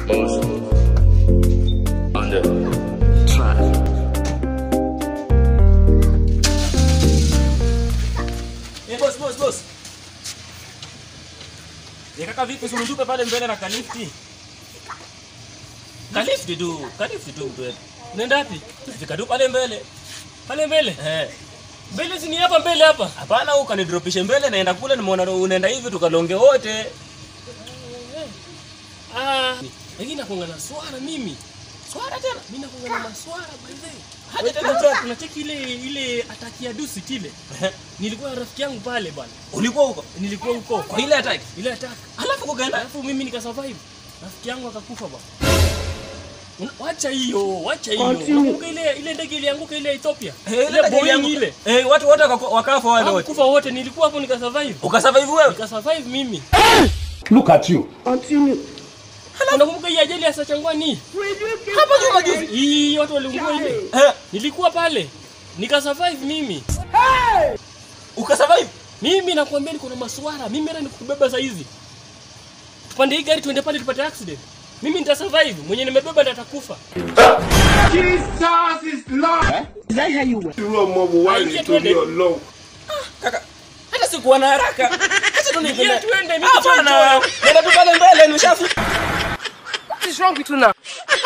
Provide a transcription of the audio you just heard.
Boss. On the track. Eh, boss, boss, boss. Eh, kaka vipi usinitupe pale mbele na kalifti? Kalifti tu, kalifti tu mtu wetu. Nenda wapi? Fika tu pale mbele. Pale mbele. Eh. Mbele si ni hapa mbele hapa. Hapana, huko kanidropishe mbele naenda kule nimeona unaenda hivi tukalonge wote. Ah, lakini nakuanga na swara mimi. Swara tena. Mimi nakuanga na maswara by the way. Hadi Hadi tena tena tunacheki ile ile ataki ya dusi kile. Nilikuwa na rafiki yangu pale bwana. Ulikuwa huko? Nilikuwa huko. Kwa ile attack. Ile ataki. Alafu kukaenda. Alafu mimi nikasurvive. Rafiki yangu akakufa bwana. Una- Wacha hiyo, wacha hiyo. Unakumbuka ile ile ndege ilianguka ile Ethiopia? Eh, Ile ndege Boeing ilianguka. ile. Eh, watu wote waka- wakafa wale wote. Hawakufa wote, nilikuwa hapo nikasurvive. Ukasurvive wewe? Nikasurvive mimi. Look at you. Unakumbuka hii ajali ya Sachangwani? Hapa nyuma juzi. Hii watu waliungua ile. Eh, Nilikuwa pale. Nikasurvive mimi. ukasurvive? Mimi nakwambia niko na maswara. Mimi hata nikubeba saa hizi. Tupande hii gari tuende pale tupate accident. Mimi nitasurvive. Mwenye nimebeba ndiye atakufa. Aingia tuende. Kaka, hata sikuwa na haraka. Acha tu Ingia niende. tuende mimi Hapana, nenda tu pale mbele nishafu. What is wrong with you now?